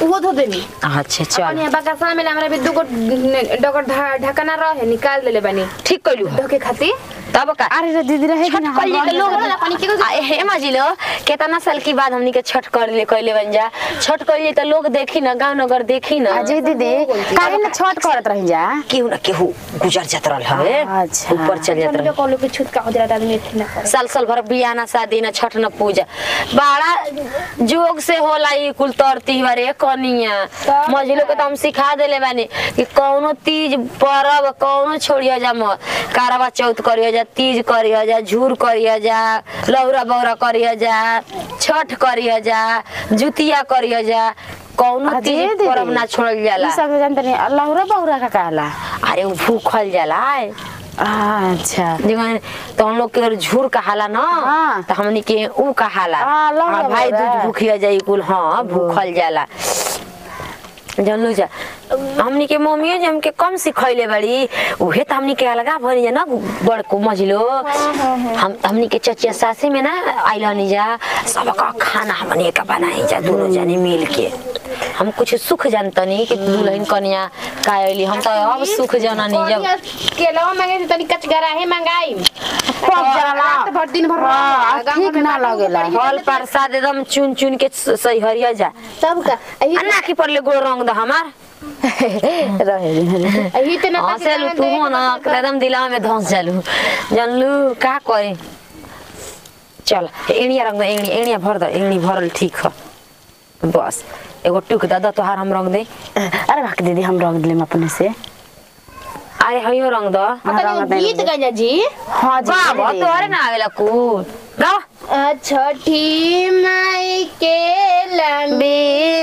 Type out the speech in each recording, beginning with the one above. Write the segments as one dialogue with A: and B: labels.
A: वो धो देनी
B: अच्छा चल
A: अनि बकासा में हमरा भी दुगो डगर ढकना रहे निकाल देले बानी
B: ठीक कइलू
A: ढके खातिर
B: तब का
C: अरे रे दीदी रहे कि ना
B: छठ कइले के लोग
A: पानी के
B: आ, हे माजिलो केतना साल के बाद हमनी के छठ कर ले कइले बन जा छठ कइले त लोग देखी ना गांव नगर देखी ना
C: अजय दीदी काहे ना छठ करत रही जा
B: केहू ना केहू गुजर जात रहल हवे
C: अच्छा।
B: ऊपर चल जात रहल
A: कॉलो के छूट का हो जाता आदमी इतना करे
B: साल साल भर बियाह ना शादी ना छठ ना पूजा बड़ा जोग से होला ई कुल तर त्योहार ए कनिया
A: तब
B: मझिलो के तो हम सिखा देले बानी कि कौनो तीज परब कौनो छोड़िया जा मत कारवा चौथ करिया जा तीज करिया जा झूर करिया जा लौरा बौरा करिया जा छठ करिया जा जुतिया करिया जा कौनो
C: अजय
B: तीज
C: दीदी
B: परब ना छोड़ल जाला
C: ई सब जानते नहीं अल्लाहुरा बहुरा का कहला
B: अरे उ भूखल जाला
C: अच्छा
B: देखो तो हम लोग के अगर झूर कहाला ना
C: हाँ।
B: तो हमनी के ऊ कहाला
C: हाँ, लौंग
B: हाँ, भाई
C: बौरा।
B: दूज भूखिया जाई कुल हाँ भूखल जाला जानलू जा हमनी के मम्मियो जे हमके कम सिखैले बड़ी उहे त हमनी के अलगा भरी जा ना बड़को मझिलो हम हमनी के चचिया सासी में ना आइलनी जा सबका खाना हमनी के बनाई जा दोनों जनी मिल के हम कुछ सुख जानतनी कि दुल्हन कन्या का आइली हम तो अब सुख जाननी जब
A: केला मांगे थे तनी कचगरा है मंगाई
C: पक जाला
A: रात भर दिन भर
C: हाँ,
A: गाँव
C: ठीक
A: में
C: ना
A: बाटी
C: लगेला।
A: बढ़िया
B: फल प्रसाद एकदम चुन चुन के स- सही हरिया जा
A: तब का अही
B: अन्ना की पड़ले गोड़ रंग द हमार
C: रहे दे।
A: अही ते ना
B: हंसे लू तू हो ना एकदम दिला में धंस जालू जानलू का करे चल एणिया रंग दे एणी एणिया भर दे एणी भरल ठीक ह बस एगो टुक द द तोहार हम रंग दे
C: अरे भाग दीदी हम रख दिले अपने से
B: अरे हयो रंग द
A: पता नहीं गीत गाजा जी
C: हाँ जी
B: बाबा
C: दीदी।
B: तोहरे ना आवेला कुल गाओ
A: छठी माई के लंबी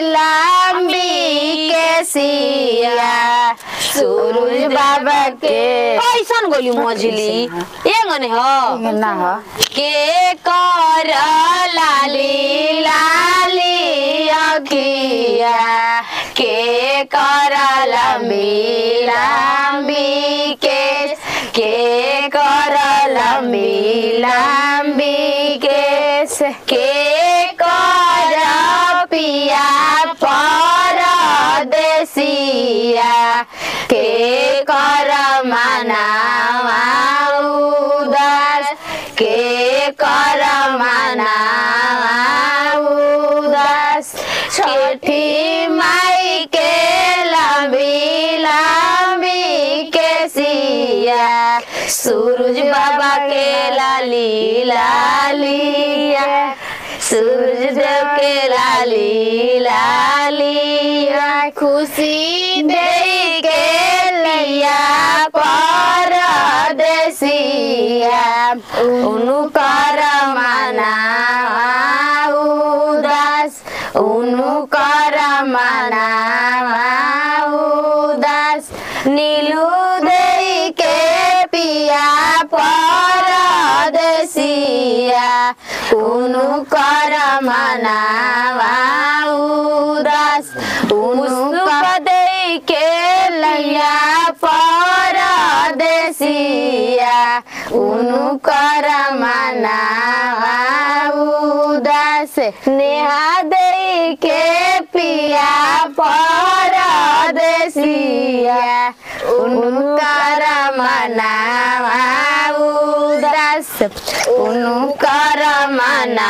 C: लंबी के सिया सूरज बाबा के
B: कैसन गोली मझली ये गने हो
C: ना हो
B: के कर लाली लाली अखिया के कर लंबी लंबी के के कर लंबी लंबी के के कर पिया पर देसिया के कर मनावा उदास के कर मनावा उदास छठी माई के लंबी लंबी के सिया सूरज बाबा के लाली लालिया सूरज देव के लाली लालिया
A: खुशी
B: दे के लिया पर देसिया उनु कर मना उदास उनु कर मना उदास नीलू दे के पिया पर देसिया उनु कर मना उदास उनु दे के लिया पर देसिया उनु कर मना उदास नेहा दे के पिया पर देसिया उनु कर मना उदास उनु कर मना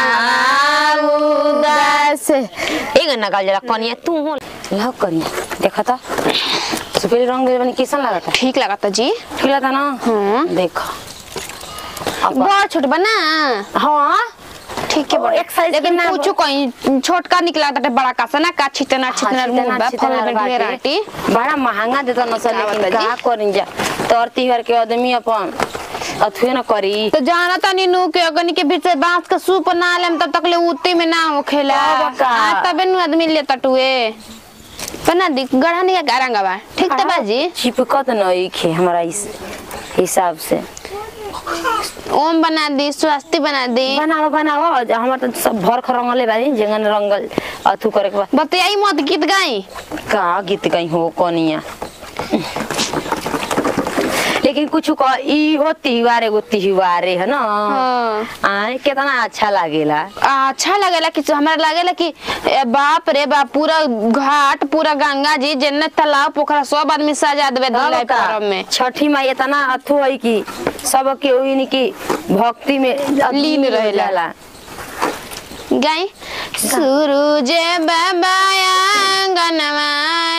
B: उदास एक ना गाल जरा कनिया तू हो लव कनिया देखा था सुपेरी रंग दे बनी कैसन लागता
A: ठीक लगता जी
B: ठीक लगता ना
A: हाँ।
B: देखो अब
A: बड़ छोट बना
B: हाँ
A: ठीक है
B: और एक size
A: लेकिन
B: के ना
A: पूछो कहीं छोटका निकला था बड़ा कासा ना का छितना छितना मुंह बा फल में ढेर आटी
B: बड़ा महंगा देता न सर
A: का
B: लेकिन
A: बता जी?
B: का करी जा तोर तिहार के आदमी अपन अथुए न करी
A: तो जाना तनी नु के अगनी के बीच से बांस का सूप बना लेम तब तक ले उते में ना होखेला
B: तब का?
A: आ तबे नु आदमी ले तटुए बना दी गढ़ा नहीं गारंगा बा ठीक तो बाजी
B: चिपकत नहीं खे हमारा इस हिसाब से
A: ओम बना दी स्वास्थ्य बना दी
B: बनाओ बनाओ हमार तो सब भर खरंगले बानी जंगन रंगल अथु करे के बा
A: बतियाई मत गीत गाई
B: का गीत गई हो कोनिया लेकिन कुछ कह ई हो त्योहार एगो त्योहार है ना
A: हाँ।
B: आए कितना अच्छा लागेला
A: अच्छा लगेला कि हमरा लगेला कि ए, बाप रे बाप पूरा घाट पूरा गंगा जी जन्नत तालाब पोखरा सब आदमी सजा देवे दिलाई पर्व में
B: छठी माई इतना अथु है कि सब के ओहिन की भक्ति में
A: लीन रहेला।
B: जाला
A: गाई सूरज बाबा आंगनवा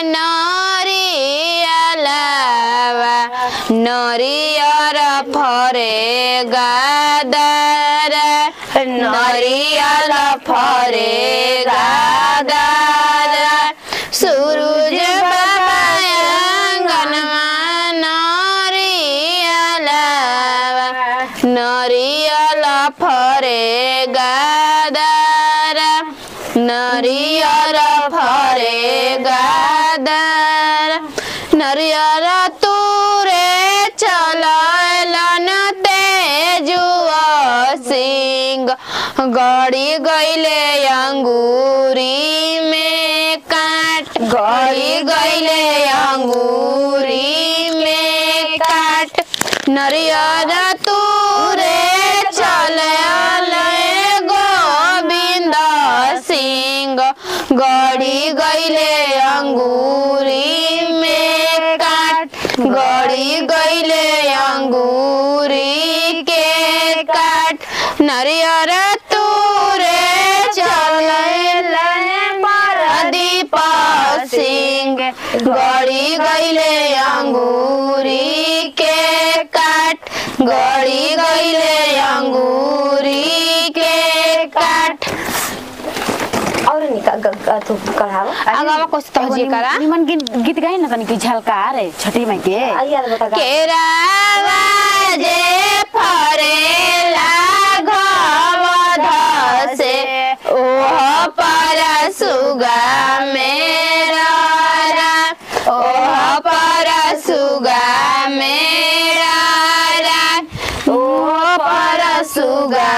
A: नरियलवा नरियर फरे गादर नरियल फरे गादर सूरज बाबा आंगनवा नरियलवा नरियल फरे गादर नरियर फरे गादर नरियर तुरे चलन तेजुआ सिंह गड़ी गईले अंगूरी में काट गड़ी गईले अंगूरी में काट नरियर तुरे चले गोविंद सिंह गड़ी गईले अंगूरी में काट गड़ी गईले अंगूरी के काट नरियर तुरे चले परदीप सिंह गड़ी गईले अंगूरी के काट गड़ी गईले अंगूरी के काट
B: और निका अथु कढ़ावा
A: आगावा कुछ तहजी करा
C: निमन गीत गीत गाई न तनी कि झलका रे छठी माई के
B: आई यार बता गा।
A: केरावा जे फरेला घवध से ओह पर सुगा मेरा रा, ओह पर सुगा मेरा रा, ओह पर सुगा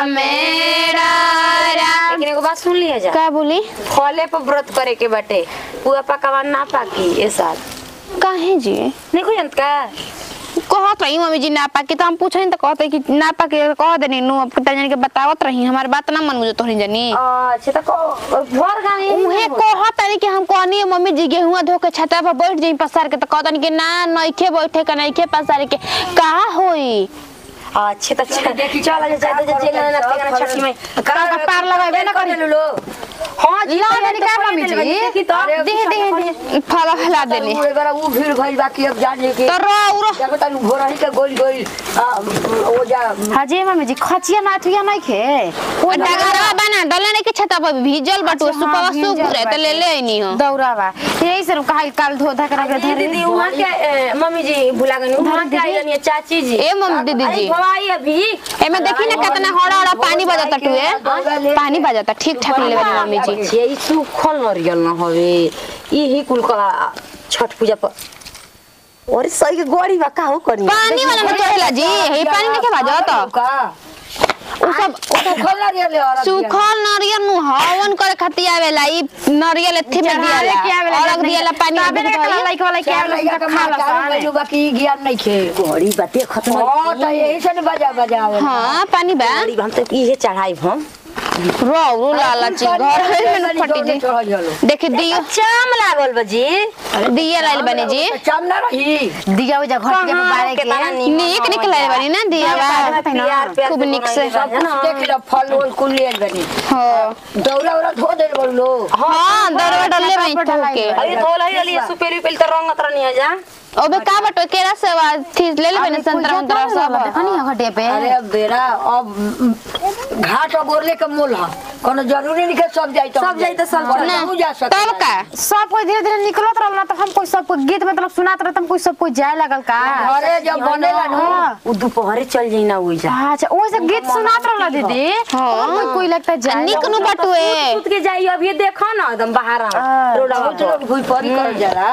A: मेरा रा।
B: लेकिन एगो बात सुन लिया जा
A: का बोली
B: फले पर व्रत करे के बाटे पुआ पकावा ना पाकी ए साल
A: काहे जी
B: नहीं कोई अंत का
A: कहत रही मम्मी जी ना पाके तो हम पूछनी तो कहते कि ना पाके कह देनी नु अब तनी के बतावत रही हमार बात ना मन मुझे तोहनी जानी
B: अच्छा तो को- भर गाँव यही
A: उहे
B: ना
A: कहत तनी कि हम कहनी मम्मी जी गेहुआ धो के छता पर बैठ जाई पसार के तो कहतनी कि ना नइखे बैठे का नइखे पसार के का होई
B: अच्छे तो चल चल जा जा जा जेल ना तेरा छठी में
C: का पार लगाइबे ना करी
B: लो हां जी
C: ला देनी का मम्मी जी?
B: देखी तो
A: देह देह देह फला फला देनी
D: उ एबार उ भीड़ भइल बाकी अब जाने के
A: तो रो उरो
D: जाको तनु भोरही के गोल गोल आ, ओ जा
C: हाजी मम्मी जी खचिया नाथुया नहीं खे
A: डगरवा बना डलने के छता पर भीजल बटुआ
C: अच्छा,
A: सुपवा
C: हाँ,
A: सूख
C: भीजल
A: रहे तो ले ले आईनी हो
C: दौरा बा यही से कहा काल धो धा कर
B: ये
C: धरे
B: दीदी वहाँ के ए, मम्मी जी भुला गई वहाँ के आई रहनी है चाची जी
A: ए मम्मी दीदी जी
B: भवाई अभी
A: एमे देखी ना कितना हड़ा हड़ा पानी बजता टुए पानी बजता ठीक ठाक ले बनी मम्मी जी
B: ये सुखल नरियल न हवे यही कुल कला छठ पूजा पर और सही के गोड़ी बा का हो करी
A: पानी वाला में चढ़ेला जी ये पानी में के बजत
D: का
A: उ सब
D: ओ तो खोला रे ले और
A: सुखल नारियल नु हवन करे खातिर आवेला ई नारियल एथे में दियाला और अग दियाला पानी में
C: काबे
A: बिक
C: कला
A: धोई
C: लाइक वाला के
D: क्या लगा के
C: खा
D: मार
C: ला
D: का गइलू बाकी ज्ञान नहीं खे
B: गोड़ी बाटे खत्म
D: हां त यही से न बजा बजा
A: हां पानी बा
B: गोड़ी हम तो इहे चढ़ाई हम
A: रो रो लाला ची घर है में फटी जी देखि दियो
B: चाम लागल बजी
A: दिया लाइल बने जी
D: चाम ना रही
C: दिया उजा घट के बारे के
A: नीक निकलाइल बनी ना दिया बा खूब निक से
D: सब कुछ देख लो फल उल कुल ले बनी
A: हो
D: दौरा उरा धो दे बड़ लो
A: हां दरवा डले में तो के
B: अरे धोल है अली सुपेरी पेल तो रंगत रहनी है जा
A: ओबे का बटो केरा से वा थी ले ले बने संतरा संतरा सब
C: कनी घटे पे
D: अरे अब बेरा अब घाट अगोरले के मोल है कोनो जरूरी नहीं के सब जाई तो
B: सब जाई तो सब
D: कोनो
A: ना
D: नहीं जा सकता
A: तब का
C: सब कोई धीरे धीरे निकलत रहल ना तो हम कोई सब कोई गीत मतलब सुनात रहत हम कोई सब कोई जाए लगल का
D: घरे जब बनेला न
C: हाँ।
B: उ दोपहरे चल जाई ना ओइ जा
C: अच्छा ओ से गीत सुनात रहल दीदी
A: हाँ।
C: कोई कोई लगता जाए
A: निक नु बटुए
B: सूत के जाई अभी देखो ना एकदम बाहर
C: हाँ।
B: रोडवा
D: बहुत लोग भूई परी कर जाला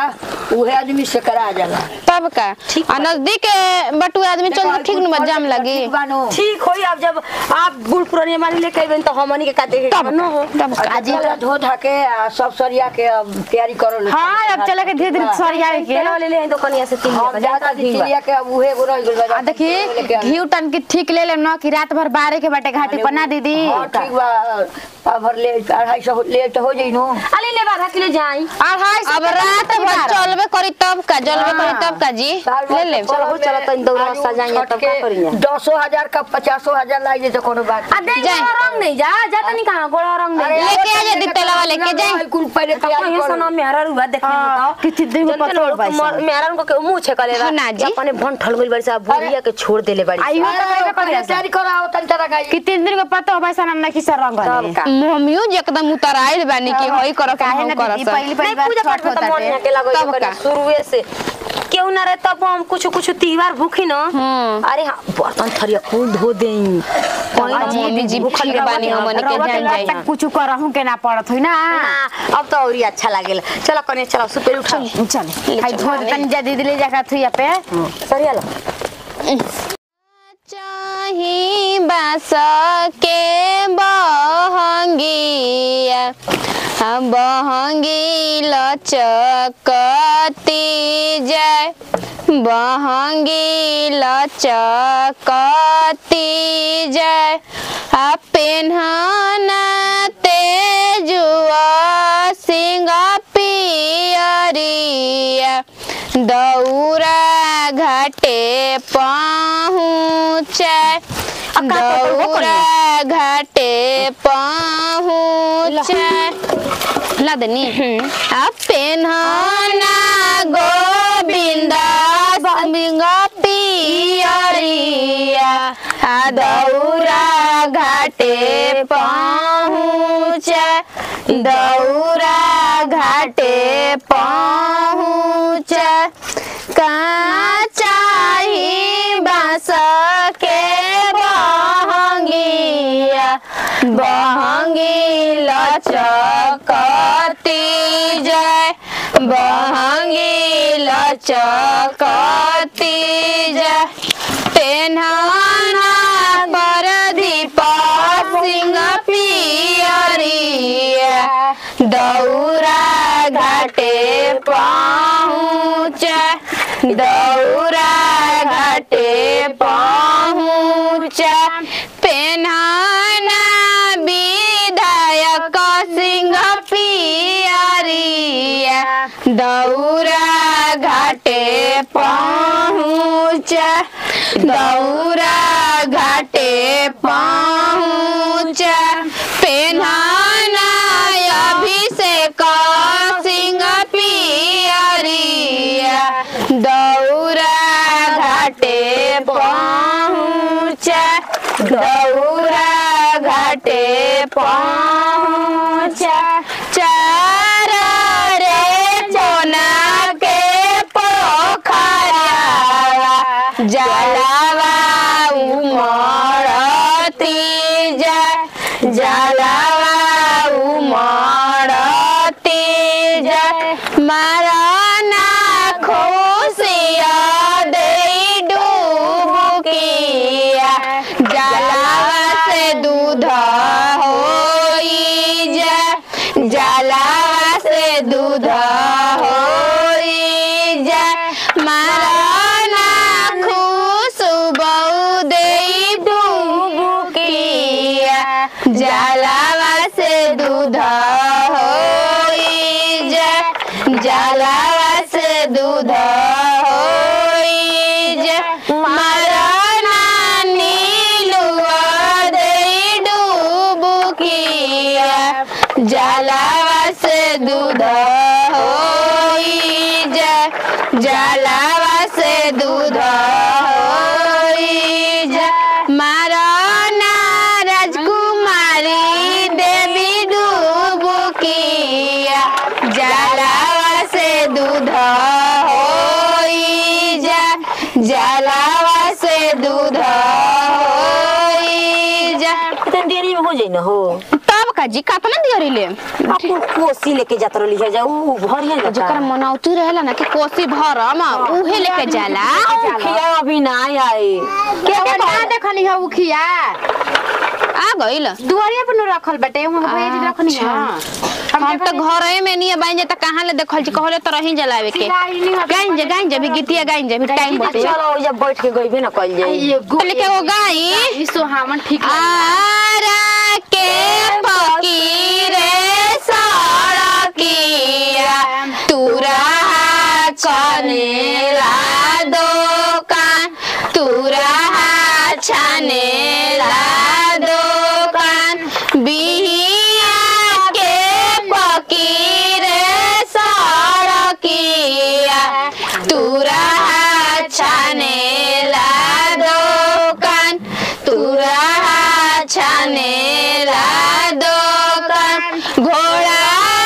D: उहे आदमी से करा जाला
A: तब का आ नजदीक बटुए आदमी चल तो ठीक न जाम लगी
D: ठीक बानो
B: ठीक होई अब जब आप बुढ़ पुरानी मानी लेके अइबेन तो हमनी के का देखे
A: तब
B: न हो
A: तब का
D: आज धो धा के आ सब सरिया के अब तैयारी करो ले
C: हाँ अब चले के धीरे धीरे सरिया के
B: तेल ले ले दुकानिया से तीन
D: हम ज्यादा चिड़िया के अब उहे गो रह गेल बा
C: आ देखी घी टन की ठीक ले लेम न कि रात भर बारे के बाटे घाटी पर ना दीदी
D: हाँ ठीक बा पाभर ले अढ़ाई सौ ले तो हो जाई नो
B: अली ले आधा किलो जाई
C: अढ़ाई सौ
A: अब
C: के
A: रात
C: बाटे
A: भर
C: बारह।
A: चलबे करी तब का जलबे करी तब का जी
D: साल भर
A: ले ले
D: तो
B: चलो,
D: परब
B: चलो,
D: में
B: तनी दौड़ा
D: आलू
B: सजाइए,
D: छठ
B: तब का
D: के
B: करिए?
D: दसो हजार का पचासो हजार लाई दे तो कोनो बात
B: आ दे
A: जाए।
B: रंग नहीं जा जाता नहीं कहां गोड़ा रंग नहीं
D: अरे
A: लेके आ
D: वो
A: जा
D: तो
A: दी तेलवा लेके जाए।
D: कुल पहले तैयारी
B: कहीं
D: करो
B: सना मेहरा रुआ देखने
C: हाँ,
B: बताओ
C: कितनी दिन में पतोड़ बाई सन।
B: मेहरा उनको के मुंह छे कले
A: हाँ ना जी।
B: अपने भन ठल गइल बाड़ी सा भूलिया के छोड़ देले बाड़ी
C: आई हो तो
D: अरे
C: पहले
D: पहले
C: कर
D: तैयारी करो आओ तन तरह का
C: कि तीन दिन के पतो हो बैसा ना किसा रंग
B: तब
C: हले।
B: का
A: मम्मियो जे एकदम उतराइल बानी कि होई करो
C: काहे
A: हम
C: ना
A: करो
C: दीदी पहली
B: नहीं
C: पहली बार
B: पूजा
C: छठ
B: पाठ में तो
C: होता
B: मन यहाँ के लगो
A: तब
B: करे
A: का?
B: शुरुए से केहू ना रहे तब हम कुछ कुछ त्योहार भूखी न
A: हम्म।
B: अरे हाँ बर्तन थरिया कुल धो देई कोई
A: अब मम्मी जी भूखल के बानी हमनी के जान जाई
C: तक कुछ करहूं के ना पड़त हुई ना
B: ना अब तो औरी अच्छा लागेला चलो कने चलो सुपेर उठा
C: चल हाय धो दे तनी जा दीदी ले जाकर थुइया पे
B: सरिया लो
A: चाही बास के बहंगिया हम बहंगी लचकती जाय बहंगी लचकती जाय आ पेन्हना तेजुआ सिंह पियरिया दौरा घाटे पहुँचे दौरा घाटे पहुँचे लदनी आ पेन्हना गोविंदा सिंह पियरिया आ दौरा घाटे पहुँचे दौरा घाटे पहुँचे का चाही बास के बहंगिया बहंगी लचकती जाय बहंगी लचकती जाय पेन्हना पर दीपा सिंह पियरिया दौरा घाटे पहुँच दौरा घाटे पहुँच पेन्हना विधायक सिंह पियरिया दौरा घाटे पहुँच दौरा घाटे पहुँच पेन्हना अभिषेक सिंह पियरिया दौरा घाटे पहुँच दौरा घाटे पहुँच चार रे चोना के पोखरा जलावा उमड़ती जा जलावा उमड़ती जा मारना खुशिया दे डूबकिया जलावा से दूध होई जा जलावा से दूध होई जा मारना खुशबू दे डूबकिया जलावा से दूध होई जा जलावा से दूध होई जा मारना नीलुआ दे डूबकिया जलावा से दूध होई जा जलावा से दूध होई जा मारना राजकुमारी देवी डूबकिया जलावा से दूध होई जा जलावा से दूध होई जा
B: इतनी देरी में हो जाई ना हो
A: तब काजी कातना दियरी ले
B: अपन कोसी लेके जात रहली है जा ऊ भरिया जाता
A: जेकर मनौती रहेला ना कि कोसी भरम उहे लेके जाला
B: खिया अभी ना आई
C: के के ना देखनी है उखिया
A: आ गइल
C: दुआरिया पर न रखल बेटे हम भैया जी रखनी है
A: हम तो घरे में नहीं बाइन जे त कहां ले देखल छी कहले तो रही जलावे के गाइन जे गाइन जे भी गीतिया गाइन जे भी टाइम बचे
B: चलो ओइजा बैठ के गइबे ना कइल जाई
C: ये गो
A: लेके वो गाई
C: ई सोहामन ठीक
A: आरा के फकीरे सड़किया तुरा चनेला दुकान तुरा छनेला दुकान बिहिया के फकीरे सड़किया तुरा छनेला दुकान तुरा छनेला दुकान घोड़ा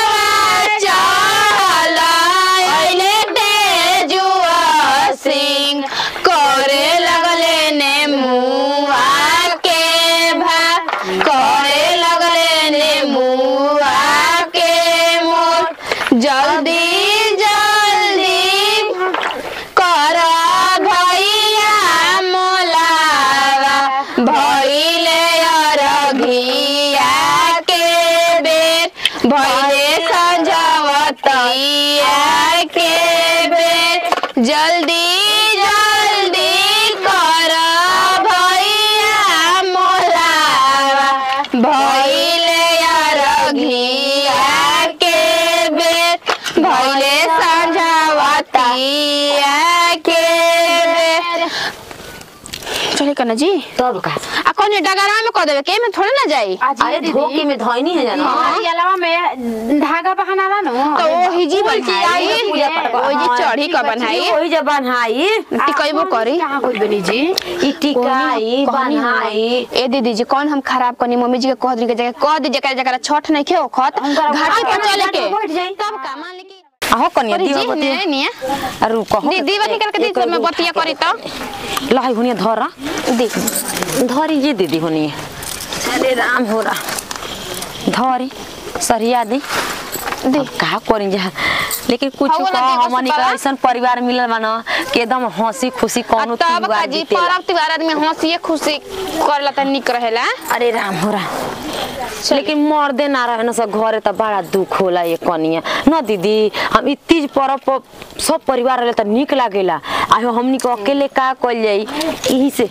A: चढ़ल अइले तेजुआ सिंह करे लगले ने मुआ के भा करे लगले ने मुआ के मोर जल्दी जल्दी कर भैया मोलावा भइले अरघिया के बेर भइले संझवतिया के बेर जल्दी जल्दी कर भैया मोलावा भइले अरघिया के बेर भइले संझवतिया के बेर चले कना जी
B: तब का
A: आ कौन डगरा में कह देवे के में थोड़े ना जाई
B: अरे धोके में धोइनी है जाना
C: हमारी अलावा में धागा बहाना ला नो
A: तो ओ हिजी बोलची आई ओ जी चढ़ी क बनाई
B: ओही जा बनहाई
A: टिकइबो करी
C: कहां कोई बनी जी
B: ई टिकाई
A: कहनी हम-
B: बनहाई
A: ए दीदी जी कौन हम खराब कनी मम्मी जी के कह दी के जगह कह दी जकरा जकरा छठ नहीं खे खत घाटी पर चले के
B: बैठ जाई
A: तब का मान ली कि
B: आहो कनिया
A: करी
B: दिवा
A: जी
B: बतिया
A: ने निया
B: अरु कहो
A: दीदी बनी करके दी में बतिया करी तो
B: लहाई हुनिया धरा
A: दी
B: धरी जी दीदी हुनिया अरे राम हो रा धरी सरिया दी
A: दी
B: का करी जा लेकिन कुछ
A: हौ ना
B: कह
A: देखो
B: हमनी का
A: सुपरा।
B: ऐसन परिवार मिलल बा न कि एकदम हंसी खुशी कौनो
A: तब
B: त्योहार
A: का जी
B: बीतेला
A: परब त्योहार आदमी हंसी खुशी करला त निक रहेला
B: अरे राम हो रा लेकिन मर्दे ना रहे न सब घरे त बड़ा दुख होला ये कनिया न दीदी हम ई तीज पर्व पर सब परिवार रहे त निक लागेला आयो हमनी को अकेले का कइल जाई यही से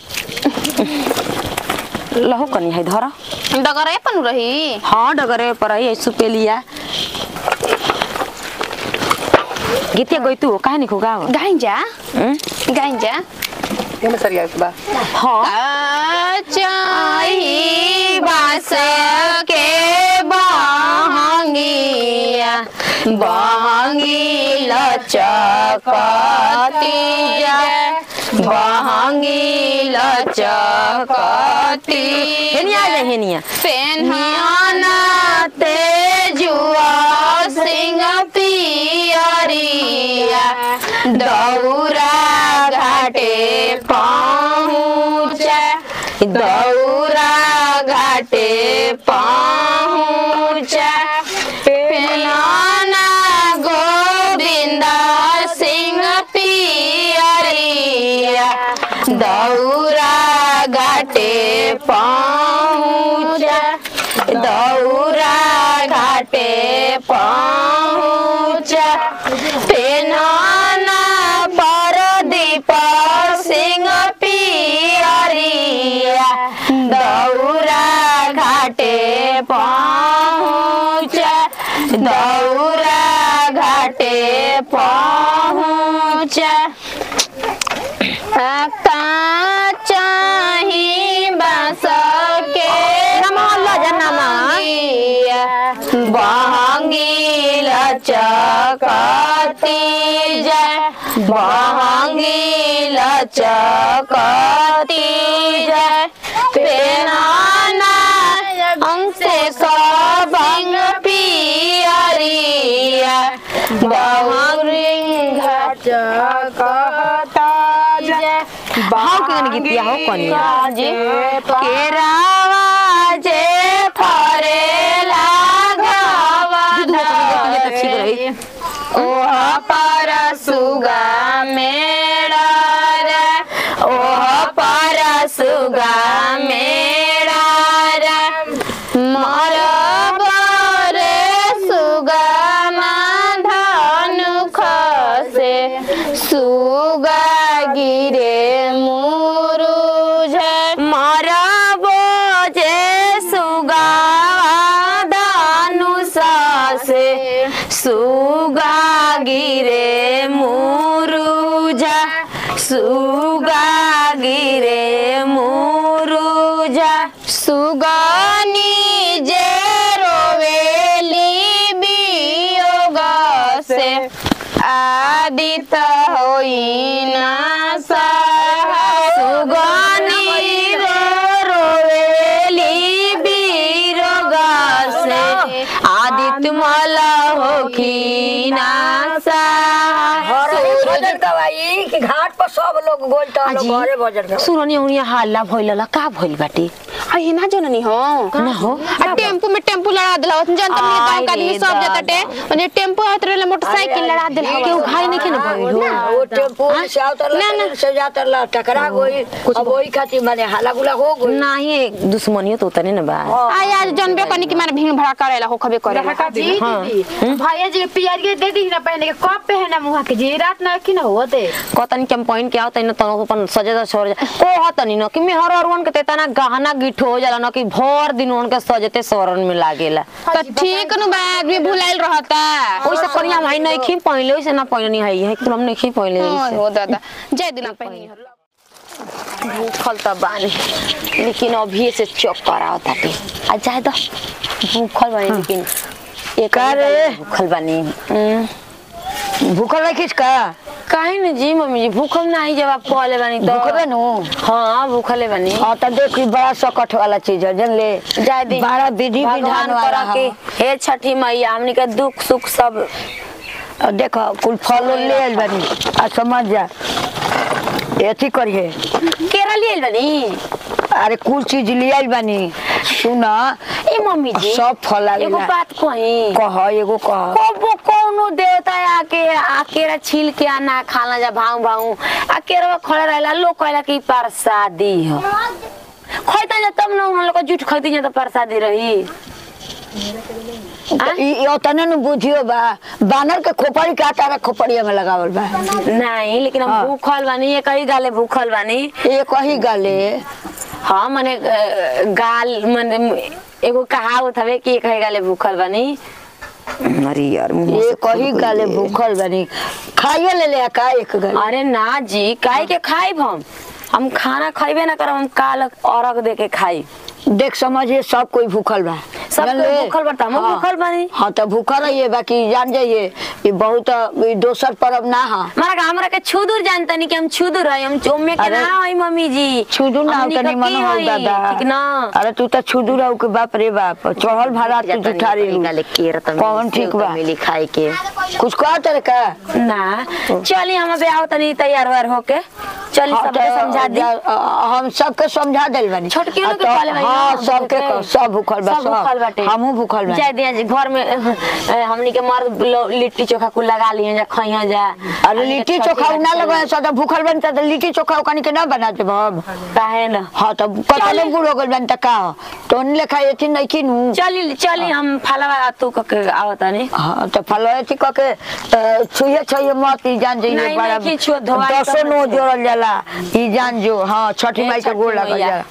B: लहो कनिया है धरा
A: डगरे पन रही
B: हाँ डगरे पर है सुपेलिया गीतिया गई तू काहे नहीं खुगा
A: गाइन जा गाइन जा
B: हाँ
A: चाही बास के बहंगिया बहंगी लचकती जाए बहंगी लचकती
B: हेनिया आ जा हेनिया
A: पेन्हाना तेजुआ सिंह पियरिया दौरा घाटे पहुँच दौरा घाटे पहुँच पेन्हाना गोविंद सिंह पियरिया दौरा घाटे पहुँच दौरा घाटे पहुँच पेनाना पर दीप सिंह पियरिया दौरा घाटे पहुँच दौरा घाटे पहुँच चाही बस के बहंगी लचकती जय बहंगी लचकती जय पेनाना हमसे सबंग पियरिया बहंगी
B: भाव के गन गीतिया हो कनिया
A: जी केरावा जे फरेला
B: रही
A: ओह पर सुगा मेरा रे ओह पर सुगा मेरा रे मोर बरे सुगा धनु खसे सुगा गिरे मुरुझ
B: मरबो जे सुगा धनुष से सुगा गिरे मुरुजा सुगा गिरे मुरुजा
A: सुगनी जे रोवेली वियोग से आदित होई ना
B: सुगनी रे रोवेली बीरोग से आदित्य मल होखी नासा
D: घरे भजन गवाई कि घाट पर सब लोग गोल टहल
B: अजी।
D: घरे भजन गवाई
B: सुरनी उनिया हल्ला भइल का भइल बाटे
A: आई ना जननी हो
B: ना हो
A: आ टेम्पू में टेम्पू लड़ा दिला होत जनता में गांव का आदमी सब जाता टे ओने टेम्पू आत रहले मोटरसाइकिल लड़ा दिला
B: केहू भाई नहीं के ना भइल हो
D: वो टेम्पू से आवतर
A: ना, ना।
D: से जातर ला टकरा गई अब वही खातिर माने हाला गुला हो गई
B: नाही दुश्मनियो तो उतने ना बा
A: आई आज जनबे कनी कि मारे भीड़ भड़ा करेला हो खबे करेला
C: जी दीदी भैया जी के पियरिया दे दी ना पहने के कब पहना मुहा के जी रात ना कि ना होते
B: कतनी के पॉइंट के आवत न तनो अपन सजे दा छोड़ जा को हतनी न कि में हर हरवन के तेतना गहना गिठ हो जाला न कि भर दिन उनके सजते सरन में लागेला
A: तो ठीक नु बा आदमी भुलाइल रहता
B: ओइसे करिया भाई नहीं खी पहले ओइसे ना पहले नहीं है है तुम नहीं खी पहले
A: ओए हो दादा जय दिना पहनी
B: भूखल त बानी लेकिन अभी से चक्कर आवत ताटे आ जाए द भूखल बानी लेकिन एक
D: रे?
B: भूखल बानी हम्म।
D: भूखल नहीं खींच का
B: काहे न जी मम्मी जी भूखल नहीं जब आप कहले बानी तो
D: भूखबे नु
B: हाँ भूखले बानी
D: हाँ तो देख ई बड़ा सकट वाला चीज है जन ले
B: जाए दी
D: बड़ा विधि
B: भगवान
D: विधान वाला
B: करा के
D: है
B: हे छठी मैया हमनी के दुख सुख सब
D: और देखो कुल फल उल ले आइल बानी आ समझ जा एथी करिए
B: केरा लिए बानी
D: अरे कुल चीज ले आइल बानी सुन
B: ए मम्मी जी
D: सब फल
B: एगो
D: आइल
B: बात कही
D: कह एगो कह
B: कबो कौनो देवता आके आकेरा छील के आना खाना जा भाऊ भाऊ आकेरा खड़े रहेला लोग कहला कि प्रसादी हो खैता जा तब ना उन लोग को जूठ खैती जा तो प्रसादी रही
D: तो ई ई ओतने नु बुझियो बा बानर के खोपड़ी का तारा खोपड़िया में लगावल बा
B: नहीं लेकिन हम
D: हाँ।
B: भूखल बानी ये कई गाले भूखल बानी
D: एक ही गाले
B: हाँ मने अ, गाल मने एगो कहावत हवे कि एक है गाले भूखल बानी अरे यार मुंह से
D: एक ही गाले भूखल बानी खाइए ले ले का एक गाले
B: अरे ना जी काहे के खाइब हम हम खाना खाइबे ना करब हम काल अरग दे के खाई
D: देख समझिए सब कोई भूखल बा
B: सब
D: जान
B: कोई
D: ले?
B: भूखल बा, त हमहू
D: हाँ।
B: भूखल बानी।
D: हाँ तो भूखल रहिए बाकी जान जाइए ये बहुत ई दोसर परब ना हा
B: मारा का हमरा के छुदुर जानता नहीं कि हम छुदुर है हम चोमे के
D: अरे,
B: ना हई मम्मी जी
D: छुदू ना
B: हमनी
D: तनी
B: के
D: मन
B: की
D: हो
B: हई,
D: दादा
B: ठीक ना
D: अरे तू तो छुदू रहू के बाप रे बाप चढ़ल भाड़ा तू जुठारी कौन ठीक बा
B: मिली खाए के
D: कुछ कह तेरे का
B: ना चली हम अबे आओ तनी तैयार व्यार होके चली
D: हाँ,
B: सबके
D: तो
B: समझा दी
D: जा- अ- हम सबके समझा दिल बानी
B: छोटकी
D: आ
B: लोग के
D: तो-
B: कहले बानी
D: हाँ
B: ना,
D: सबके
B: सबके।
D: कह, सब भूखल बा
B: सब भूखल बाटे
D: हमहू भूखल बा
B: जाए दिया जी घर में अ, हमनी के मर्द लो- लिट्टी चोखा कुल लगा लिए जा खइया जा
D: अरे
B: हमनी के
D: लिट्टी
B: छठी
D: चोखा ना
B: घाट
D: लगे सदा भूखल बनता तो लिट्टी चोखा ओकनी के ना बना दे हम
B: काहे ना
D: हाँ तो कतले बुढ़ हो गइल बनता का तो उन लेखा एथी नहीं किनू
B: चली चली हम फलवा तू के आवत नहीं
D: हाँ तो फलो थी कह के अ, छुए छुए मत ई जान जाइए
B: नहीं,
D: बड़ा
B: नहीं, छुए, धोवाई
D: दसो
B: तब
D: नो
B: ना छुए।
D: जोड़ल जाला ई जान जो हाँ छठी
B: ए,
D: माई के
B: छठी
D: गोड़ लगल
B: मैया।
D: जाला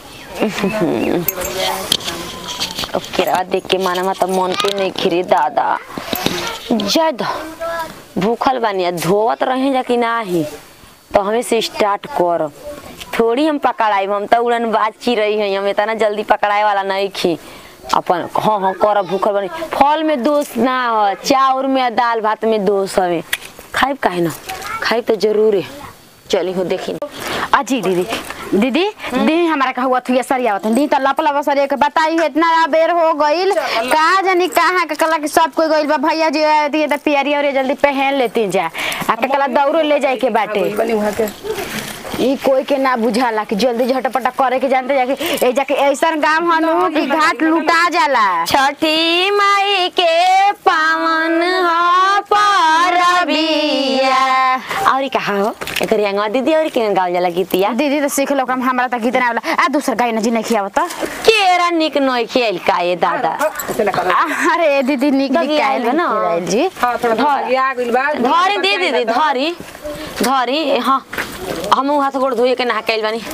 B: अब केरा देख के माना मा त मन के नहीं खिरी दादा जद भूखल बानी आ धोवत रहे जा कि नाही तो हमें से स्टार्ट कर थोड़ी हम पकड़ाई हम तो उड़न बाची रही है हम इतना जल्दी पकड़ाए वाला नहीं खी अपन हाँ हाँ कर भूखल बानी फल में दोष ना हो चाउर में आ दाल भात में दोष हवे खाइब काहे ना खाइब तो जरूर है चली हो देखी
C: अजी दीदी दीदी दी हमारा का हुआ थुया सरिया होता दी तो लप लप सरिया के बताई है इतना बेर हो गइल का जानी कहाँ के कला के सब कोई गइल बा भैया जी दिए तो पियरी और जल्दी पहन लेती जा आ के कला दौड़ो ले जाए के बाटे ई कोई के ना बुझाला कि जल्दी झटपटा करे के जानते जाके ए जाके ऐसन गांव हनु कि घाट लुटा जाला
B: छठी माई के पावन हो परबिया और कहा हो एकर अंगवा दीदी और के गावल जाला गीतिया
C: दीदी तो सीख लो काम हमरा त गीत ना आवला आ दूसर गाय ना जी नहीं खियावत
B: केरा निक नोई खेल का ये दादा
C: अरे दीदी निक
B: लगी
C: निक
B: आइल
C: आइल
B: बा ना।
C: ना जी
E: हाँ थोड़ा भागी आ गइल बा
B: धरी दे दीदी धरी धरी हाँ हम हाथ गोड़ धोए के नहा कैल बानी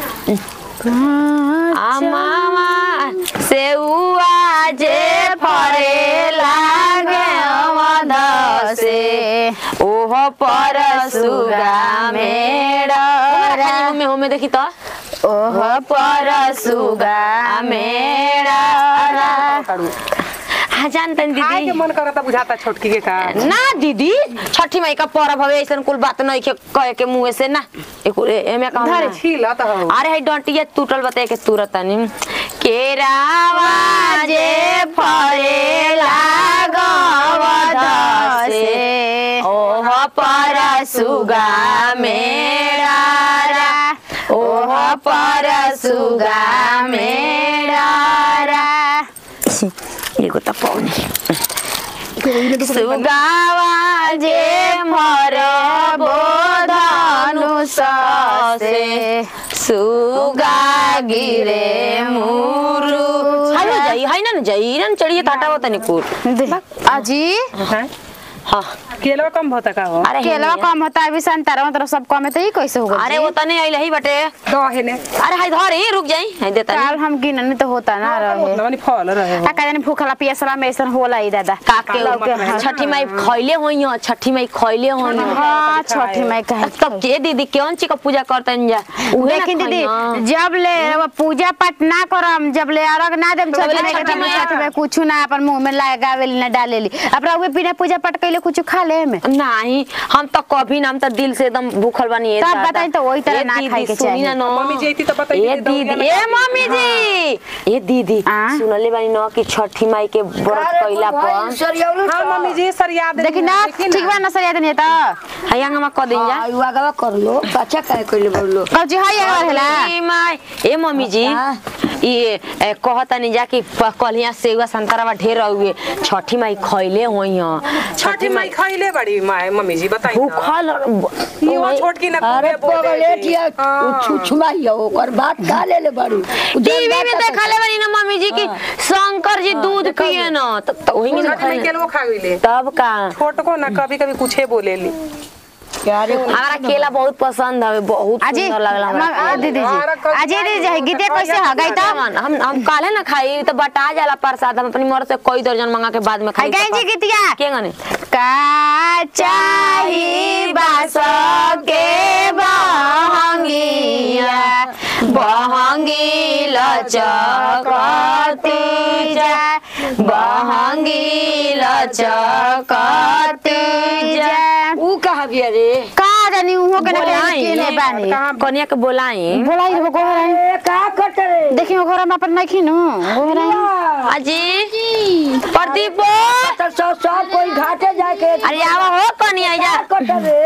B: आ मामा सेउआ जे फरे लागे अवध से ओह पर सुगा मेरा में होमे देखी तो ओह पर सुगा मेरा हाँ जानते हैं
E: खाए के
B: दीदी
E: मन करता बुझाता छोटकी के का
B: ना दीदी छठी माई का पर्व हवे ऐसन कुल बात नहीं के कहे के मुंह से ना एक एमे कहूं
E: धरे
B: ना।
E: छीला त हो
B: अरे है डंटिया टूटल बताए के तुरत नहीं केरावा जे फरे लागवद से ओह पर सुगा मेरा ओह पर सुगा मेरा एगो त पाउने सुगावा जे मर बोधनु ससे सुगा गिरे मुरु हाय जाई हाय ना जाई ना चढ़िए टाटा होता नि कुर
C: दे- अजी
E: हैं?
B: हां
E: केलवा कम होता का हो
B: अरे
C: केलवा
B: हेनिया।
C: कम होता है अभी संतरा मतलब सब कम है तो ये कैसे होगा
B: अरे वो तने आइले ही बटे
E: दो है ने
B: अरे हाय धरी रुक जाई हाय देता
C: काल हम गिननी तो होता ना रहे
E: नवनी फल रहे हो
C: का कहने भूखला पियसला में ऐसा होला ही दादा
B: काके
E: काला मत रहे।
B: छठी माई खइले होई छठी माई खइले होई
C: हाँ छठी माई कहे
B: तब के दीदी कौन ची का पूजा करतन जा उहे ना
C: लेकिन दीदी
B: खइया।
C: जब ले वो पूजा पाठ ना करम जब ले अर्घ ना देम छठ
B: ले
C: में
B: छठी
C: छठ में
B: माई।
C: छठ में कुछ ना अपन मुंह में लगावेली ना डालेली अब रहुए बिना पूजा पाठ कइले कुछ खा ले में
B: नहीं हम तो कभी ना हम तो दिल से एकदम भूखल बनी ये
C: तब
B: दादा।
C: बताई तो वही तरह
B: ये
C: ना
B: दीदी,
C: खाए के
B: सुनी
C: चाहिए।
B: ना नो।
E: मम्मी जी अइती तो बताई
B: ये
E: दीदी,
B: दीदी
E: दौड़िया
B: ए
E: लगा
B: मम्मी जी ये दीदी
C: आ?
B: सुनले बानी न कि छठी माई के व्रत कइला पर
E: हाँ मम्मी जी सर याद
C: देखी ना ठीक बा ना सरिया देनी तो
B: हयांग में क दिन जा
D: आगवा कर लो अच्छा कहे कइले बोलो
C: कौची है अगर हेला
B: ए माई ए मम्मी जी ये ए, कहता नहीं जा कि प- कलिया सेवा संतरावा ढेर हुए छठी माई खइले होई हैं
E: छठी माई खाइले बड़ी माय मम्मी जी बताई तो।
B: भूखल
E: ये वो छोटकी ना
D: अरे
E: खूबे बोले
D: पगले
E: जी।
D: टिया
E: हाँ।
D: छुछुमाइया ओकर बात का ले ले बारू
B: टीवी में देखले बानी ना मम्मी जी कि शंकर जी दूध पिए न तब तो वही में
E: छठी माई केलवा खा गइले
B: तब का
E: छोट को ना कभी कभी कुछ बोलेली
D: अरे
B: हमारा केला बहुत पसंद है बहुत
C: अजी
B: सुंदर लगला हमरा
C: मम- दीदी
E: हमारा
C: जी
E: कल
C: अजी दीदी जी गीते कैसे
E: कल
C: हो गई तो
B: हम हम हम काले ना खाई तो बटा जाला प्रसाद हम अपनी मर से कोई दर्जन मंगा के बाद में
C: है
B: खाई
C: गई जी गीतिया
B: के गने
C: का चाही बास के बहंगिया
B: बहंगी लचकती जा बहंगी लचकती जा
D: ऊ कहा बिया रे
C: का जानी उहो के ना
B: बोलाई
C: के ने बानी
B: कनिया के बोलाई
C: बोलाई हो गोहराई
D: ए का कट रे
C: देखियो घर में अपन नहीं खिनु गोहराई
B: अजी प्रदीप
D: तो सब सब कोई घाटे जाके
B: अरे आवा हो कनिया जा
D: कट रे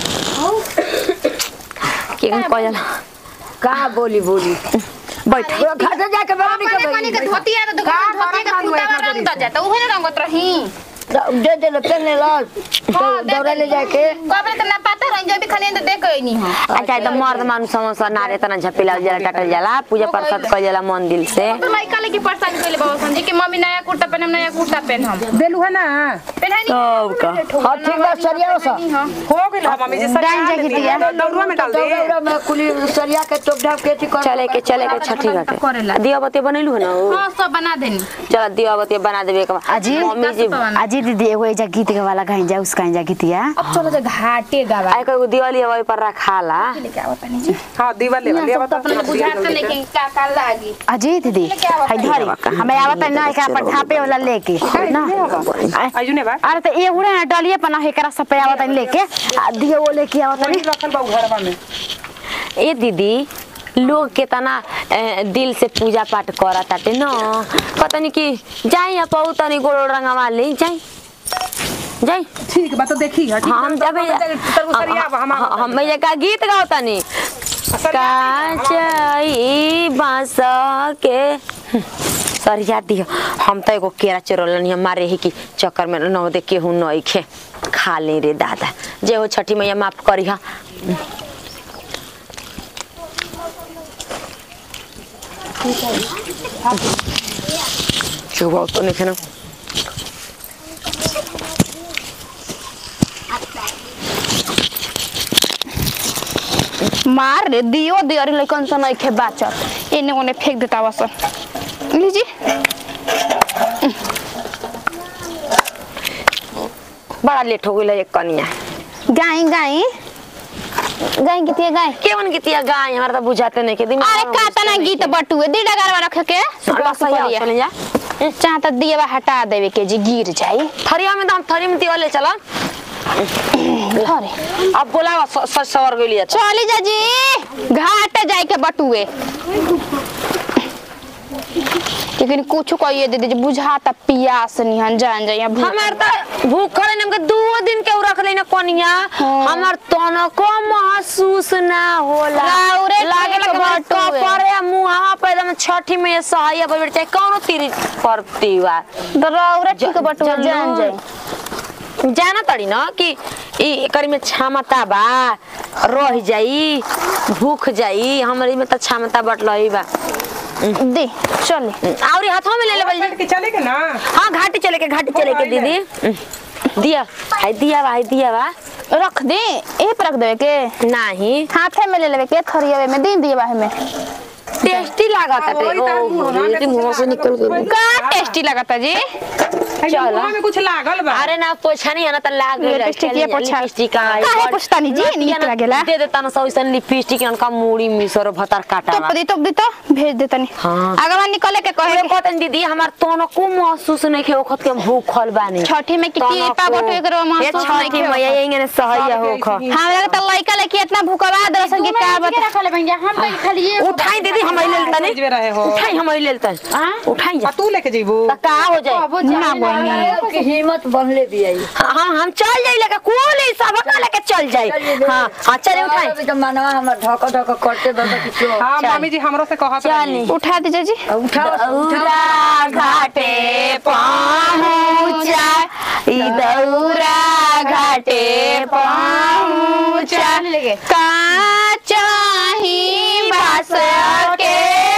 B: के कह जाला
D: का बोली बोली
B: बैठ
D: वो घाटे जाके बरानी के बोली
A: धोती है तो दुकान धोती का कुर्ता रंग तो जाता उहे ना रंगत रही
D: दे दे ले पेन ले लो दौड़े ले जाके
A: कबरे तो ना पता रही जब भी खाली तो देख गई नहीं हो
B: अच्छा एकदम मर्द मानुस समोसा नारे तना झपेला जाला टटल जाला पूजा प्रसाद कइल जाला मन दिल से
A: तो लड़का लेके परेशान कइले बाबा समझी कि मम्मी नया कुर्ता पहनम नया कुर्ता पहन हम
E: देलू है ना
A: पहनाई नहीं
B: तब का
D: हाँ ठीक बा सरिया सा
E: हो गइल है मम्मी जी सर
C: डाल जा गीतिया।
E: दौड़वा में डाल दे
D: दौड़ा में कुली सरिया के टोप ढाप के थी कर
B: चले के चले के छठी घाटे दिया बत्ती बनैलू है ना
A: हां सब बना देनी
B: चल दिया बत्ती बना देबे के बाद।
C: अजी
B: मम्मी जी
C: अजी दीदी एगो एजा गीत के वाला गाइन जा उसका जा गीतिया
A: अब चलो जो घाटे गावा
B: आई कोई दिवाली वही पर रखाला
A: लेके आवत नहीं जी
E: हां दीवा ले ले
A: सब तो अपने बुझाते नहीं कि का का लागी
C: अजी दीदी हाय धरी हमें आवत ना एकरा पर ढापे वाला लेके ना आ-
E: आयु ने बा
C: अरे तो ये उड़े ना डलिए पर ना एकरा सब पे आवत लेके आ दिए वो लेके आवत
E: वही रखल बा उ घरवा में
B: ए दीदी लोग केतना ए, दिल से पूजा पाठ करा ताटे न कतनी कि जाई या पौ तनी गोड़ रंगवा ले जाई जाई
E: ठीक बा तो देखी है
B: हाँ, हम जब
E: तरु सरिया बा हम
B: हम ये का गीत गाओ तनी काचई बांस के सर याद दियो हम तो एगो केरा चोरलन हमारे ही की चक्कर में न दे केहू नहीं खे खा ले रे दादा जे हो छठी मैया माफ करी हा चुप तो नहीं खाना
A: मार रे दियो दे अरे लइकन सन नहीं खे बाचत एने ओने फेंक देता बस लीजिए
B: बड़ा लेट हो गई एक कनिया
A: गाय गाय गाय किती है गाय
B: केवन गीतिया गाय हमारा तो बुझाते नहीं के दिन
A: अरे का तना गीत बटुए दी डगरवा रख के
B: चले जा
A: चाहत दिएवा हटा देवे के जी गिर जाई
B: थरिया में तो हम थरी में दिया ले चला
A: अरे
B: अब बोला सच सवर गई लिया
A: चली जा जी घाट जाए के बटुए लेकिन कुछ कहिए दीदी जी बुझाता पियास निहन जान जाइए
B: हमार तो भूख खड़े ने दो दिन के उ रख लेना कोनिया हमार तनको महसूस ना होला
A: राउरे
B: लागे
A: ठीक
B: लगे
A: बटुए।
B: कपड़े मुहावा पे एकदम छठी में सहाय पर चाहे कौनो तीर करती बा
A: रौरा ठीक बटुए
B: जल्लू।
A: जान जाए
B: जाना तड़ी ना कि ई एकरी में क्षमता बा रह जाई भूख जाई हमरी में तो क्षमता बटलई बा
A: दे चले
B: और हाथों में ले ले बल्ली
E: के चले के ना
B: हाँ घाटी चले के घाटी चले के दीदी दिया हाय दिया बा हाय दिया बा
A: रख दे ए पर रख देवे के
B: नहीं
A: हाथे में ले लेवे के थरियावे में दे दिए बाहे में
B: टेस्टी लागत है
E: वही तार मुंह ना
B: ये मुंह से निकल गई
A: का टेस्टी लगता जी
E: चल में कुछ लागल बा
B: अरे ना पोछा नहीं है ना तो लाग गई
A: लिपस्टिक ये पोछा
B: लिपस्टिक
A: काहे पोछतानी जी नीक लागेला
B: दे देता ना सौ सन लिपस्टिक इनका मूड़ी मिसर भतर काटा
A: तो दी तो दी तो भेज दे तनी
B: हाँ।
A: अगवा निकले के कहे
B: कहे कहतन दीदी हमार तोनो को महसूस नहीं के ओखत के भूखल बानी
A: छठी में की की पा बटो एकरो महसूस
B: ये
A: नहीं
B: छठी
A: के
B: मैया यही ने सहैया होख
A: हमरा के त लइका लेके इतना भूखवा दरसन की का बता
C: रखले भैया हम तो खाली ये
B: उठाई दीदी हम ले लेता
E: भेजबे रहे हो
B: उठाई हम ले लेता उठाई जा
E: आ तू लेके जइबू
B: त का हो जाए
C: अब जाए
D: के हिम्मत बनले दिया
B: हम हम चल जाई लेके कुल ही सब का लेके चल जाई हां हां चले उठाई
D: तो मनवा हमर धक धक करते दादा किछो
E: हां मम्मी जी हमरो से कहत रही
A: उठा दीजिए जी
D: उठाओ
B: दौरा घाटे पहुँचा ई दौरा घाटे पहुँचा
A: का चाही बास के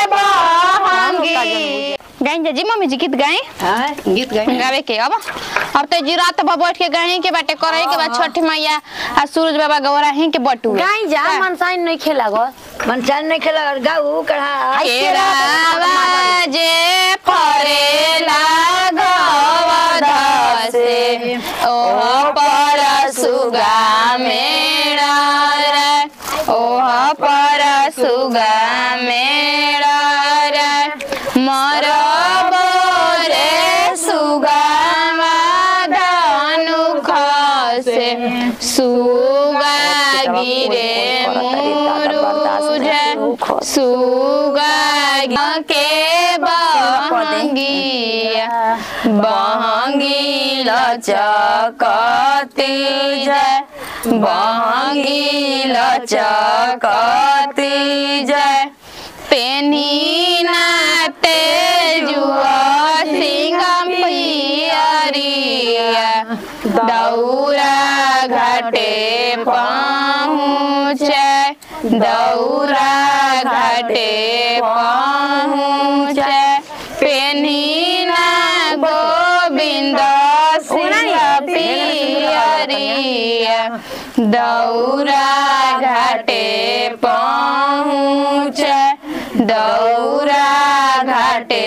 A: बहंगी गाइन जी मम्मी जी गीत गाए
D: हां
A: गीत गाए गावे के अब अब तो जी रात भर बैठ के गाए के बाटे करे के बाद छठ मैया आ सूरज बाबा गौरा ही के बटुए
B: गाई जा मनसाइन नहीं खेला गो
D: मन चान नहीं खेला गाऊ कढ़ा
A: केरावा जे फरेला गवध से ओह पर सुगा मेरा रे ओह पर सुगा मेरा रे मर रे सुगा धनु खसे सुगा गिरे मुरुज सुगा के बहंगिया बहंगी लचकती जय बहंगी लचकती जय पेनी नाते जुआ सिंगम पियरिया दौरा घाटे पहुँचे दौरा घाटे पहुँचे पेनी ना गोविंद सिंह पियरिया दौरा घाटे पहुँचे दौरा घाटे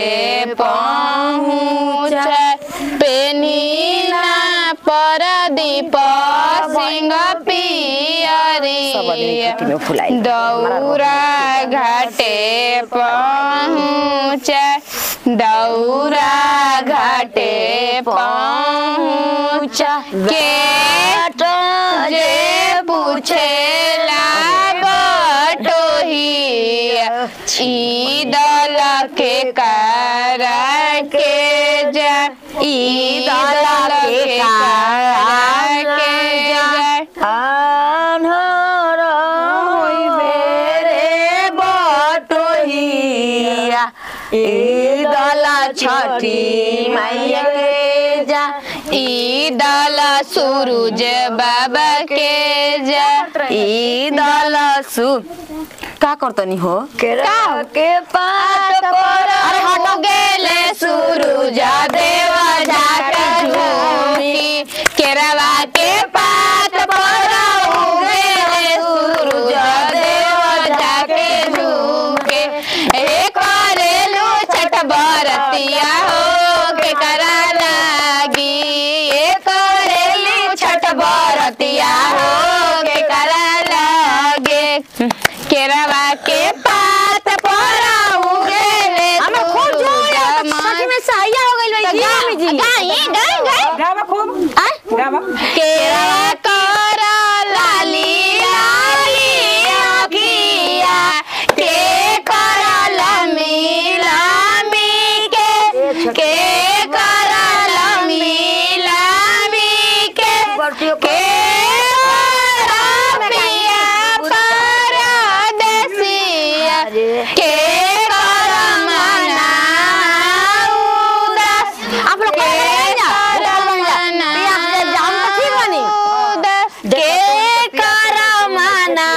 A: पहुँचे पेनीना परदीप सिंह पियरिया दौरा घाटे पहुँचे दौरा घाटे पहुँच के जे पूछेला बटोहिया ईदल के करा के जा ईदल के करा के जा
D: आन्हर होइबे रे
A: ईदल छठी मैया के जा ईदल सूरज बाबा के जा ईदल सु का करतनी हो
D: केरा के पात पर
A: अरे हट गेले सूरज देवा जाके झूमी केरवा के पात पर उगेले सूरज देवा जाके झूके ए करेलू छठ बरतिया हो के करा लागी ए करेली छठ बरतिया हो के करा लागे केरवा के पात पर उगेले
B: हमरा खूब जोर है, सच में सहिया हो गइल बा, जी, मम्मी जी।
A: गाई गाई गाई
E: गावा खूब गावा
A: केरा कर लाली लाली अखिया के कर लमी लमी के के कर लमी लमी के के कर पिया परदेसिया के कर मना उदास
B: आप लोग
A: के
B: कर
A: कर
B: ये आपसे जाम तो ठीक बनी।
A: उदास के कर मना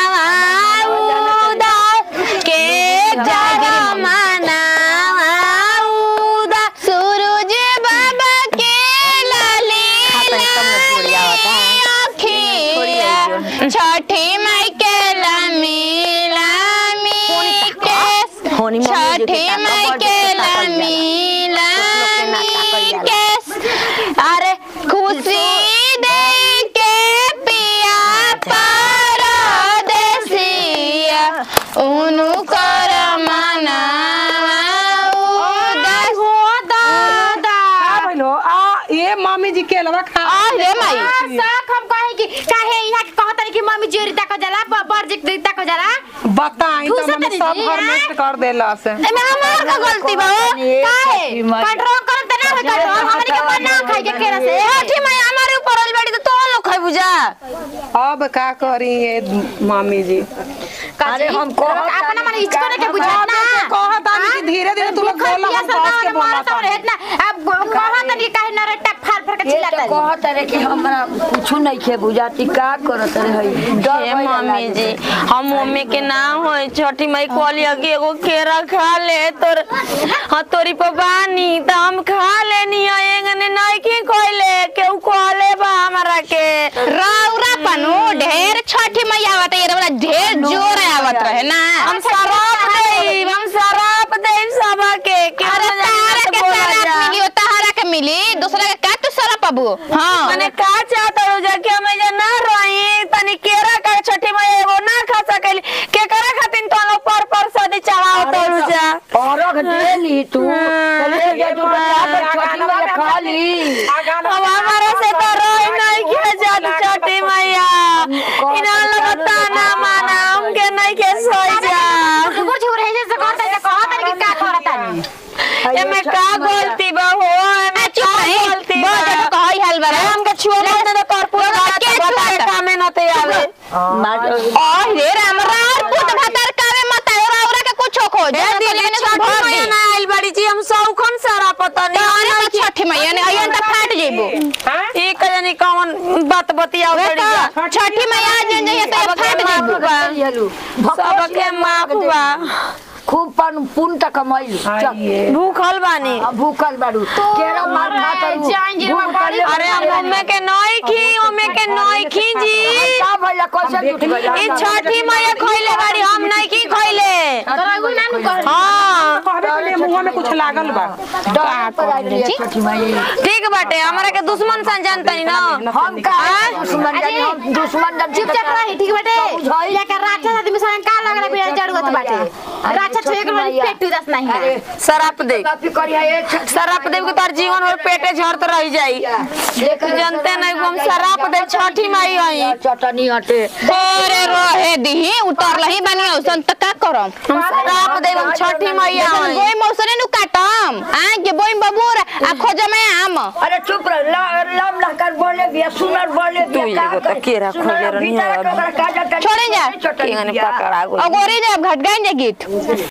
A: उदास के कर मना उदास सूरज बाबा के लाली अखिया छठी माई के लमी लमी केस
B: होनी मम्मी जो
A: छठी
B: के
A: माई
B: ताका
A: के
B: बड़ ताका
A: लमी
B: ना ताका
A: लमी
B: जाला।
A: केस अरे खुशी दे के पिया परदेसिया उनु कर मना उदास
E: का भइल हो आ ये मम्मी जी के लवा खा
A: आ रे माई
C: साख हम कहे कि काहे यहाँ के कहत कि मम्मी जोरी तक जाला बर्जिक दी तक जाला
E: बताई तो
C: ठूसा
E: मम्मी
C: तनी
E: सब
C: जी,
E: घर
C: हैं?
E: नष्ट कर देला से
A: एमे हमार का गलती बा हो?
C: काहे कंट्रोल करम त ना होई कंट्रोल हमनी के बना खाई के केरा से
A: छठी माई हमारे ऊपर वाली बेटी तो तो लोग खाई बुझा
E: अब का करी ये मम्मी जी
D: अरे हम कहत
C: अपना मन इचको ने के बुझा ना
E: कहत आनी कि धीरे धीरे तू लोग बोला हम बस के बोला
C: तो रहत ना अब कहत नहीं काहे न रेटा फाल फाल के
D: ये
C: चिल्लाता
D: तो कहत रे कि हमरा कुछ नहीं खे बुझाती का करत रे हई डर
B: हे
D: भइल
B: मम्मी
D: लागे।
B: जी हम मम्मी के नाम होई छठी माई कहली कि एगो केरा खा ले तोर हाँ तोरी पर बानी त हम खा लेनी है एंगने नहीं की खोले केहू कहले बा हमरा के
A: रौरा पनु ढेर छठी माई आवत ये वाला ढेर जोर आवत रहे ना
B: हम शराब देई हम शराब देई सब के के
A: अरे तारा के शराब मिली तारा के मिली दूसरा के का तू शराब पाबू हां
B: मने का चाहत हो जा के हम जे ना रही तनी केरा का छठी माई एगो ना खा सकेली के करे खातिर तो लोग पर पर सदी चढ़ाओ तो जा
D: औरख दे ली तू चले जा तू बचा कर छोटी में खा ली
B: अब हमारा से तो रोई नहीं के जात छठी मैया इना लगता ना माना हमके नहीं के सोई जा
C: कुछ हो रहे जैसे कहत है कहत है कि का करता नहीं
B: एमे का गलती बा हो एमे का गलती बा
A: बहुत कहई हाल बा
B: हमके छुआ मत न कर पूरा
A: के
B: बता
A: छुआ?
B: कामे न ते आवे
A: और रे राम रार पुत भतर कावे मत औरा औरा के कुछ खो जा
B: ए दीदी छठी मैया ना आइल बड़ी जी हम सौखन सारा पता नहीं
A: अरे तो छठी मैया ने अयन त फाट जेबो
B: ई कजनी कौन बात बतिया बड़ी जा
A: छठी मैया जन जइए त फाट जेबो
B: सबके माफ बा
D: खूब पन पुन तक कमाइलू चल
B: भूखल बानी
D: अब भूखल बाड़ू केरा मार खाता
C: जान जी, हम बड़ी
B: अरे हम ओमे के नई खी ओमे के नई खी जी
D: का भइला कैसे जुट गइला
B: ई छठी मैया खइले बाड़ी हम नहीं की खइले
C: तोरा एगो नानू कह
B: हाँ
E: कहबे के लिए मुंह में कुछ लागल बा
D: डर पर आई रही छोटी माई
B: ठीक बाटे हमरा के दुश्मन सन जानतनी ना
D: हम का दुश्मन जानी हम दुश्मन जानी
C: चुपचाप रही ठीक बाटे लेके राक्षस आदमी संग का लग रहा बिना जड़गत बाटे राक्षस छुए के मन पेट उदास नहीं है
D: अरे
B: शराप दे
D: काफी करी है ये
B: शराप देव के तार जीवन और पेटे झरत रह जाई तू जानते नहीं हम शराप देव छठी माई आई
D: चटनी हटे
A: तोरे रहे दिही उतरलही बानी औसन त का करम
B: हम शराप देव हम छठी माई
A: जखन
B: आई
A: बोई मौसने नु काटम आ के बोई बबूर आ खोजमे आम
D: अरे चुप रह ला- लाम लहकर बोले बिया सुनर बोले बिया
B: तू
D: का
B: एगो तो केरा
D: सुनर
B: खोजे रहनी
D: भीतर
B: है
D: के ओकरा का जाता
A: छोड़े जा।
D: चटनी
B: केंगने
D: बिया।
B: पकड़ा गई
A: अगोरी जब घट गई जे गीत